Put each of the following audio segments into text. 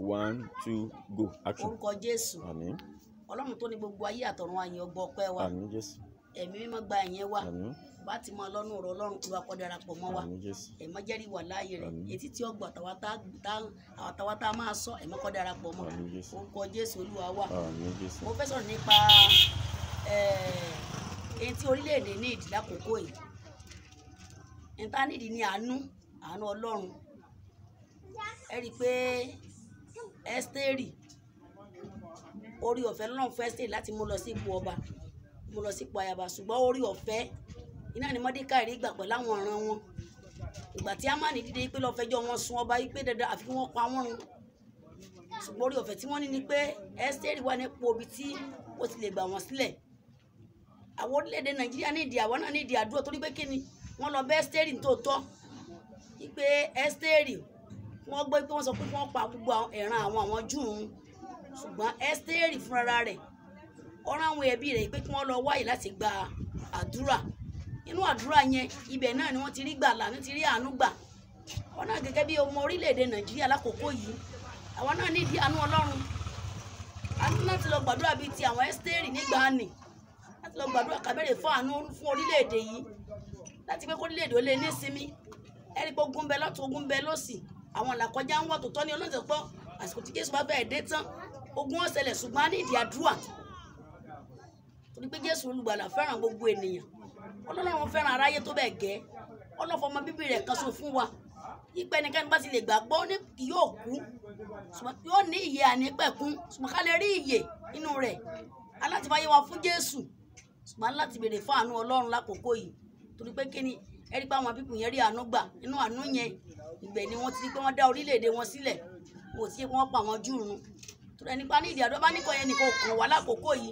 one two go action orúkọ jésù àmín ọlọ́run tó ní gbogbo ayé àtọ̀run àyìn ọgbọ́ ọpẹ́ wa àmín jésù ẹ̀mí mímọ́ gba ẹ̀yẹn wa àmín bá ti mọ ọlọ́run ọ̀rọ̀ ọlọ́run kí wa kọ́ darapọ̀ mọ́ wa àmín jésù ẹ̀mọ́ jẹ́rìí wà láàyè rẹ̀ Àmín. etí tí ó gbọ́ àtàwọn tá a máa sọ ẹ̀mọ́ kọ́ darapọ̀ mọ́ àmín jésù orúkọ jésù olúwa wa àmín jésù mo fẹ́ sọ̀rọ̀ nípa èyí tí orílẹ̀-èdè ní ìdí lákòókò yìí níta nídìí ní àánú àánú ọlọ́run ẹ rí i pé ẹ́stẹ́rì orí ọ̀fẹ́ lọ́run fẹ́ ẹ́stẹ́rì láti mú lọ sí ipò ọba mú lọ sí ipò ayaba ṣùgbọ́n orí ọ̀fẹ́ iná ni mọ́dékàì rí gbà pẹ̀lú àwọn ọ̀ràn wọn ìgbà tí amáni dìde pé lọ́ọ́ fẹjọ́ wọn sun ọba yìí pé dandan àfi kí wọ́n pa wọ́n run ṣùgbọ́n orí ọ̀fẹ́ tí wọ́n ní ni pé ẹ́sítẹ́rì wà nípò ibi tí ó ti lè gbà wọ́n sílẹ̀ àwọn orílẹ̀-èdè nàìjíríà ní ìdí àwọn náà ní ìdí àdúrà torí pé kí ni wọ́n lọ bẹ́ ẹ́sítẹ́rì tó tọ́ pé ẹ́sítẹ́rì wọ́n gbọ́ pé wọ́n sọ pé wọ́n pa gbogbo àwọn ẹ̀ràn àwọn àwọn júù ń ṣùgbọ́n ẹ́sítẹ́rì fúnra rẹ̀ ọ̀rọ̀ àwọn ẹbí rẹ̀ pé kí wọ́n lọ wáyé láti gba àdúrà inú àdúrà yẹn ibẹ̀ náà ni wọ́n ti rí gbàlà ní ti rí àánú gbà wọn náà gẹ́gẹ́ bí ọmọ orílẹ̀-èdè nàìjíríà lákòókò yìí àwọn náà nídìí àánú ọlọ́run a ní láti lọ gbàdúrà bíi ti àwọn ẹ́sítẹ́rì nígbà nì láti lọ gbàdúrà kábẹ́rẹ́ fún àánú fún orílẹ̀-èdè yìí láti pé kó orílẹ̀-èdè ó lè ní sinmi ẹ̀rí pé ogun bẹ lọ́tún ogun bẹ lọ́sì àwọn làkọjá ń wọ̀ tó tọ́ ní ọlọ́sẹ̀ pọ́ àsìkò tí jésù bá fẹ́ dé tán ogun ó ṣẹlẹ̀ ṣùgbọ́n a ní ìdí àdúrà torí pé jésù olùgbàlà fẹ́ràn gbogbo ènìyàn ọlọ́run fẹ́ràn aráyé tó bẹ́ẹ̀ gẹ́ ọlọ́fọmọ bíbí rẹ̀ kan so fún wa ipe ẹnikẹ́ni bá ti lè gbàgbọ́ ní kì yóò kú ṣùgbọ́n yóò ní ìyè ànípẹ̀kún ṣùgbọ́n ká lè rí ìyè nínú rẹ̀ aláti fàyè wa fún jésù ṣùgbọ́n láti béèrè fún àánú ọlọ́run lákòókò yìí torí pé kíni ẹ rí pé àwọn pípù yẹn rí àánú gbà nínú àánú yẹn ìgbẹ́ ni wọ́n ti rí pé wọ́n dá orílẹ̀-èdè wọn sílẹ̀ wò sí pé wọ́n pa àwọn júù run torí ẹni pa ní ìdí àdó bá ní kọ́ yẹn nìkan kò kàn wá lákòókò yìí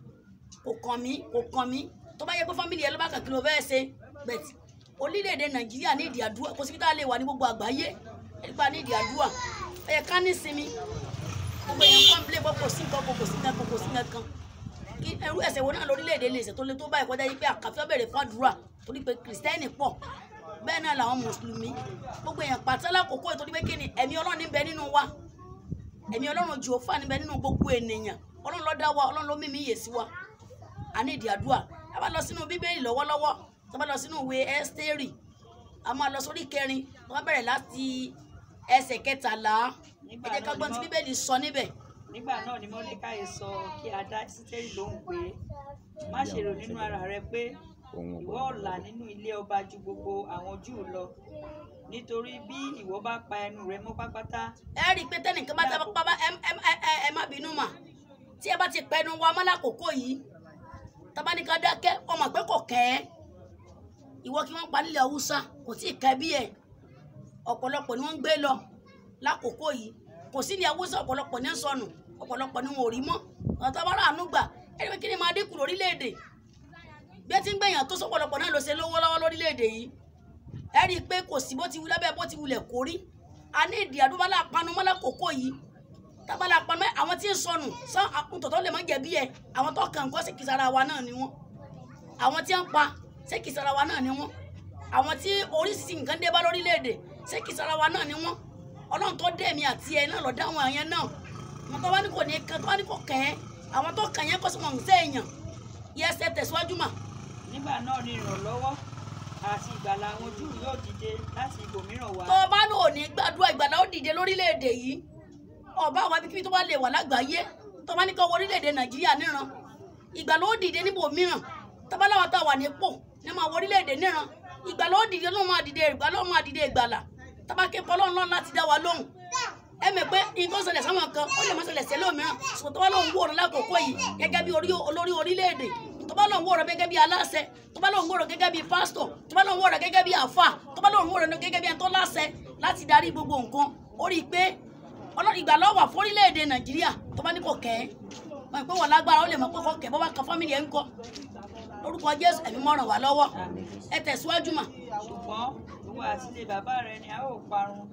kò kàn mí kò kàn mí tó bá yẹ pé fámìlì ẹ ló bá kàn kí ló fẹ́ ṣe bẹ̀tì orílẹ̀-èdè nàìjíríà ní ìdí àdúrà kò síbi tá a lè wà ní gbogbo àgbáyé nípa ní ìdí àdúrà ẹ yẹ ká ní sinmi gbogbo èèyàn kọ́ nílé kò sí nǹkan kò sí nǹkan kò sí nǹkan kí ẹrú ẹsẹ̀ wo náà lórílẹ̀-èdè lè ṣe tó lé tó báyìí kọjá yìí pé àkàfẹ́ bẹ̀rẹ̀ fún àdúrà torí pé kìrìsìtẹ́nì pọ̀ bẹ́ẹ̀ náà làwọn mùsùlùmí gbogbo èèyàn pàtó lákòókò torí pé kí ni ẹ̀mí ọlọ́run níbẹ̀ nínú wa ẹ̀mí ọlọ́run jòófà níbẹ̀ nínú gbogbo ènìyàn ọlọ́run ló dá wa ọlọ́run ló mímí yè sí wa a ní ìdí àdúrà a bá lọ sínú bíbélì lọ́wọ́lọ́wọ́ tó bá lọ sínú ìwé ẹ́stérì a máa lọ sórí kẹrin tó bá bẹ̀rẹ̀ láti ẹsẹ̀ kẹtàlá ẹ jẹ́ ká gbọ́n tí bíbélì sọ níbẹ̀. nígbà náà ni mọ́lẹ́káyé sọ kí a dá sísẹ́rì lóhùn pé má ṣe rò nínú ara rẹ pé òun ò ìwọ ọ̀la nínú ilé ọba ju gbogbo àwọn júù lọ nítorí bí ìwọ bá pa ẹnu rẹ mọ́ pátápátá ẹ rí i pé tẹnìkan bá tábà pápá ẹ ẹ ẹ ẹ má bínú mà tí ẹ bá ti pẹnu wa mọ́ lákòókò yìí tabaníkan dákẹ́ ọmọ pé kò kẹ́ ẹ́ ìwọ kí wọ́n pa nílẹ̀ haúsá kò tí ì kẹ́ bí ẹ̀ ọ̀pọ̀lọpọ̀ ni wọ́n ń gbé lọ lákòókò yìí kò sí ní haúsá ọ̀pọ̀lọpọ̀ ní sọnù ọ̀pọ̀lọpọ̀ ni wọn ò rí mọ́ ọ̀tá bá rà ánú gbà ẹni pé kí ni máa dínkù lórílẹ̀‐èdè bí ẹ ti ń gbẹ̀yàn tó sọ́pọ̀lọpọ̀ náà ló ṣe lówó lọ́wọ́ lórílẹ̀‐èdè yìí ẹ rí i pé kò sí bó ti wù lábẹ́ bó ti wulẹ̀ kó rí a ní ìdí àdúgbò panumọ́ lákòókò yìí tábàlà panumọ́ àwọn tí ń sọnù sọ àkùntọ̀tọ̀ lè má jẹ̀bi ẹ̀ àwọn tó kàn kọ́ sí kìsàrà wa náà ni wọ́n àwọn tí ń pa ṣé kìsàrà wa náà ni wọ́n àwọn tí oríṣiríṣi nǹkan dé bá lórílẹ̀‐èdè ṣé kìsàrà wa náà ni wọ́n ọlọ́run tó dé mi àti ẹ̀ náà lọ dá àwọn àyẹn náà wọn tó bá ní kò ní kan tó bá ní kò kàn ẹ́ àwọn tó kàn yẹn kó sì wọn ń sẹ́yìn yẹ ẹsẹ̀ tẹ̀síwájú mà nígbà náà ni ìrànlọ́wọ́ àti ìgbàlà àwọn júù yóò dìde láti ibòmíràn wá tó o bá ní òní gbàdúrà ìgbàlá ó dìde lórílẹ̀‐èdè yìí ọba àwọn ibikíbi tó bá lè wà lágbàáyé tó bá ní kó wọ orílẹ̀‐èdè nàìjíríà níran ìgbàlá ó dìde níbò mìíràn tábàláwà tá a wà nípò ní máa wọ orílẹ̀‐èdè níran ìgbàlá ó dìde ló máa dìde ìgbàlá ó máa dìde ìgbàlà tábàké pọlọ́n lọ́n láti dá wa lóhùn ẹ mọ̀ pé nǹkan ṣẹlẹ̀ sáwọn kan ó lè má ṣẹlẹ̀ sẹ́lẹ̀ òmíràn ṣùgbọ́n tó bá lóun wòran lákòókò yìí gẹ́gẹ́ bí orí- olórí orílẹ̀-èdè tó bá lóun wòran gẹ́gẹ́ bí aláṣẹ tó bá lóun wòran gẹ́gẹ́ bí pásítọ̀ tó bá lóun wòran gẹ́gẹ́ bí àfà tó bá lóun wòran gẹ́gẹ́ bí ẹni tó láṣẹ láti darí gbogbo nǹkan ó rí i pé ọlọ́run ìgbà lọ́wọ́ fórílẹ̀-èdè nàìjíríà tó bá ní kò kẹ́ ẹ́ mọ̀ pé wọ́n lágbára ó lè mọ̀ pé kò kẹ́ bọ́ bá kan fámìlì ẹ̀ ń kọ́ lórúkọ jésù ẹ̀mí mọ́ràn wá lọ́wọ́ ẹ tẹ̀síwájú mà ṣùgbọ́n ìwọ àti ilé bàbá rẹ ni a ó parun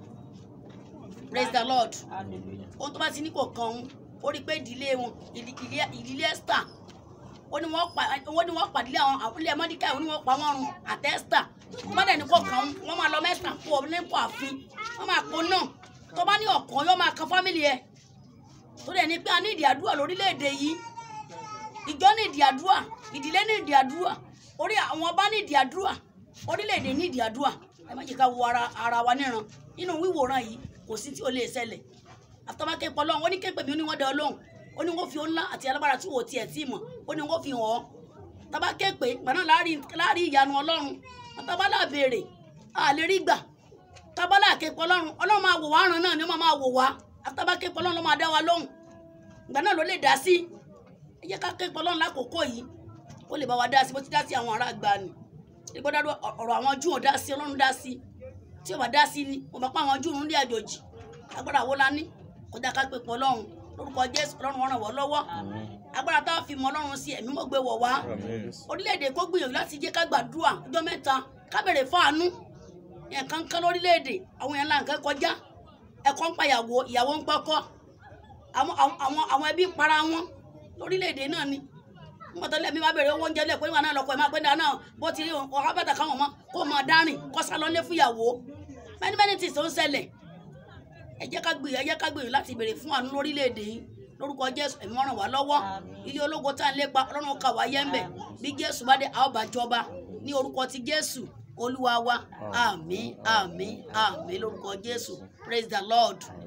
praise the lord hallelujah ohun tó bá ti ní kò kan òun ó rí i pé ìdílé wọn ìdí- ìdílé- ìdílé esther ó ní wọ́n pa wọ́n ní wọ́n pàdílé àwọn àbúlé mọ́díkà ó ní wọ́n pa wọ́n run àti esther wọ́n dẹ̀ ní kò kan òun wọ́n máa lọ mẹ́sàn-án kó o nípò àfin wọ́n máa kó náà tó bá ní ọ̀kan yóò máa kan fámìlì ẹ tó dẹ̀ ní pé a ní ìdí àdúrà lórílẹ̀‐èdè yìí ìjọ ní ìdí àdúrà ìdílé ní ìdí àdúrà orí àwọn ọba ní ìdí àdúrà orílẹ̀‐èdè ní ìdí àdúrà ẹ má jẹ́ ká wo ara ara wa níran nínú wíwòran yìí kò sí tí ò lè ṣẹlẹ̀ àtọ́mákẹ́ pọ̀ lọ́hùn ó ní képe mi ó ní wọ́n dẹ ọlọ́hùn ó ní wọ́n fi ńlá àti alágbára tí wò tiẹ̀ tí mọ̀ ó ní wọ́n fi hàn ọ́ tábà képe gbaná láàrin ìyanu ọlọ́run tábà là béèrè a lè rí gbà tábà là képe ọlọ́run ọlọ́run máa wò wá ràn náà ni ó máa máa wò wá tábà képe ọlọ́run ló máa dá wa lóhùn ìgbà náà ló lè dá sí ẹ jẹ́ ká képe ọlọ́run lákòókò yìí ó lè bá wa dá sí bó ti dá sí àwọn ará àgbà ni ìgbọ́dọ̀ ọ̀rọ̀ àwọn júù ò dá sí ọlọ́run dá sí tí ò bá dá sí ni mo bá pa àwọn júù ń lé àjòjì agbára wo la ní kọjá ká pé pọ̀ ọlọ́run lórúkọ jésù ọlọ́run wọn ràn wọ́n lọ́wọ́ agbára táwọn fi mọ ọlọ́run sí ẹ̀mí mọ́ gbé wọ̀ wá orílẹ̀-èdè kó gbìyànjú láti jẹ́ ká gbàdúrà ọjọ́ mẹ́ta ká bèrè fáànù nǹkan kan lórílẹ̀-èdè àwọn èèyàn là ń kẹ́ kọjá ẹ̀kọ́ ń pa ìyàwó ìyàwó ń pọ́kọ́ àwọn ẹbí ń para wọn lórílẹ̀-èdè náà ni mọ̀tọ́ lẹ́mí máa bèrè owó oúnjẹ lẹ́kọ̀ọ́ ìwà náà lọ́kọ̀ ẹ̀ máa gbé dáná bó ti rí ọ̀rọ̀ bàtà káwọn ọmọ kó máa dárìn kó sá lọ lé fúyàwó many many things tó ń ṣẹlẹ̀ ẹ jẹ́ ká gbìyànjú ẹ jẹ́ ká gbìyànjú láti béèrè fún àánú lórílẹ̀‐èdè yìí lórúkọ jésù ẹ̀mí ràn wá lọ́wọ́ ilé ológo tá à ń lépa ọlọ́run kà wá yẹ́ńbẹ̀ bí jésù bá dé àwọn bá jọba ní orúkọ ti jésù olúwa wa àmín àmín àmín lórúkọ jésù praise the lord.